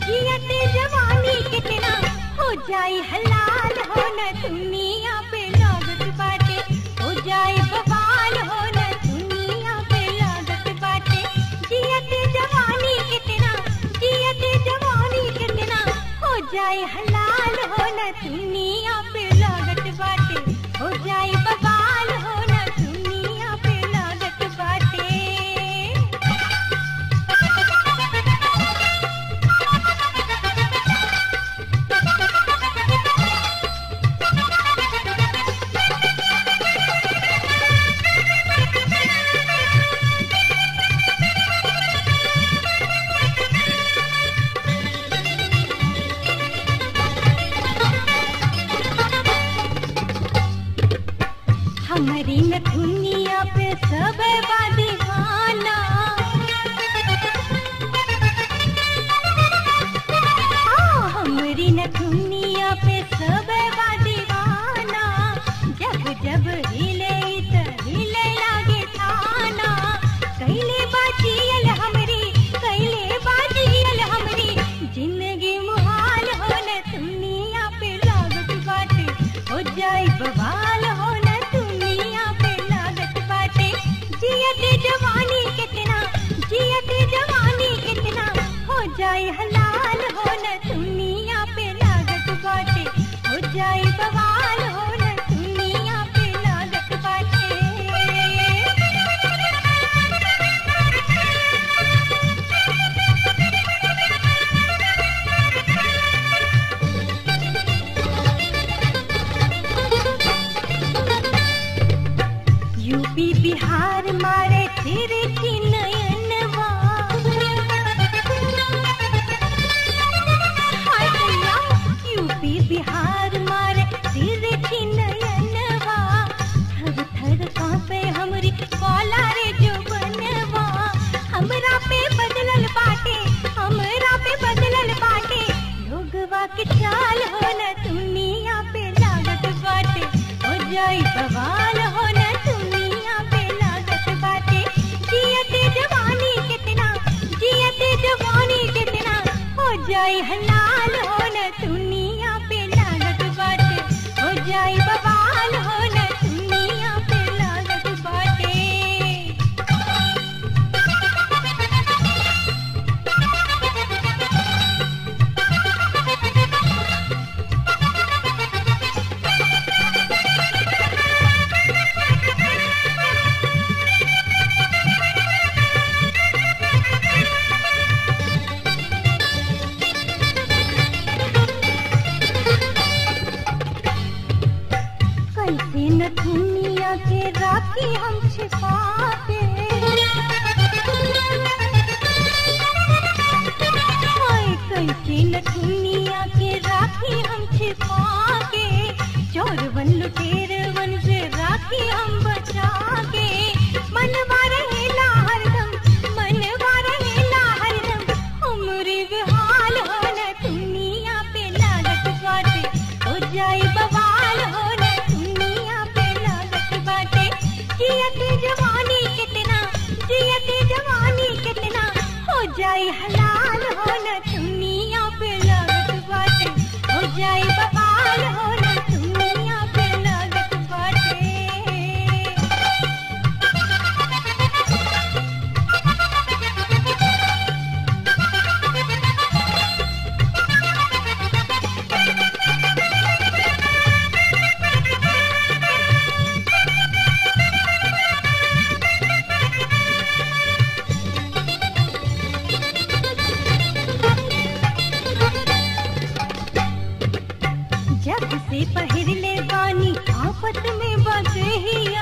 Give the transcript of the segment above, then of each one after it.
जियत जवानी कितना हो जाई हलाल हो न दुनिया पे लागत बाटे हो जाई बवाल हो न दुनिया पे लागत बाटे जियत जवानी कितना जियत जवानी कितना हो जाई हलाल हो न दुनिया पे लागत बाटे हो जाई बवाल हो न दुनिया पे लागत बाटे हमारी न दुनिया पे सब बा दीवाना हाँ, हमारी न दुनिया पे सब बा दीवाना जब जब हिले त हिले लागे थाना कैले बाजियल हमरी कैले बाजियल हमरी जिंदगी मुहाल हो न दुनिया पे लागत बाटे हो जाए बवाल हो न दुनिया पे लागत बाटे जियत जवानी कितना जियत जवानी कितना हो जाए हलाल हो न दुनिया पे लागत बाटे हो जाए बवाल हो न दुनिया पे लागत बाटे यूपी बिहार मारे तेरे चिन्नयनवा हाय भैया यूपी बिहार मारे तेरे चिन्नयनवा थर थर कांपे हमरी कौला रे जो बनवा हमरा पे बदलल बाटे हमरा पे बदलल बाटे लोगवा के चाल हो न दुनिया पे लागत बाटे हो जाई बवाल हो न दुनिया पे लागत बाटे जियते जवानी कितना जियते जवानी कितना हो जाई हलाल हो न दुनिया पे लागत बाटे हो जाई बवाल हो न दुनिया पे लागत बाटे कैसे न दुनिया के राखी हम छिपाते हाय कैसे न दुनिया के राखी हम छिपा के चोरवन लुटेरवन से राखी हम बचा के मनवा रहेला हरदम मनवा रहेला हरदम हमरे बेहाल हो न दुनिया पे लागत बाटे हो जाई बवाल हो न दुनिया पे लागत बाटे जियत जवानी कितना जियत जवानी कितना हो जाई हलाल हो न दुनिया पे लागत बाटे हो जाई बवाल हो न दुनिया पे लागत बाटे जब से पहिरले बानी आफत में बदहिया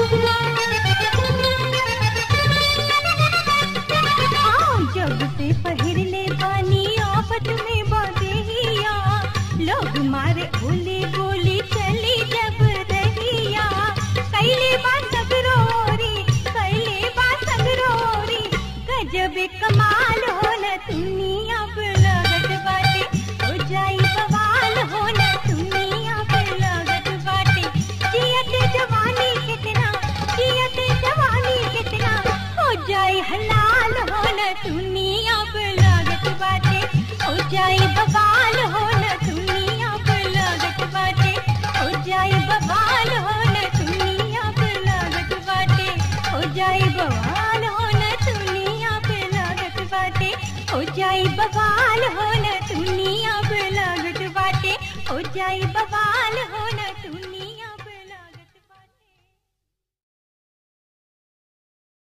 हाँ, जब से पहिरले बानी आफत में बदहिया लोग मारे बोली बोली चली जब रहिया कैले बा सगरोरी कैले बा सगरोरी गजब कमाल हो न दुनिया पे लागत बाटे हो जाई बवाल हो न दुनिया पे लागत बाटे जियत जवानी कितना जियत जवानी कितना हो जाई हलाल हो न दुनिया पे लागत बाटे हो जाई जाई बवाल हो न दुनिया पे लागत बाटे हो जाई बवाल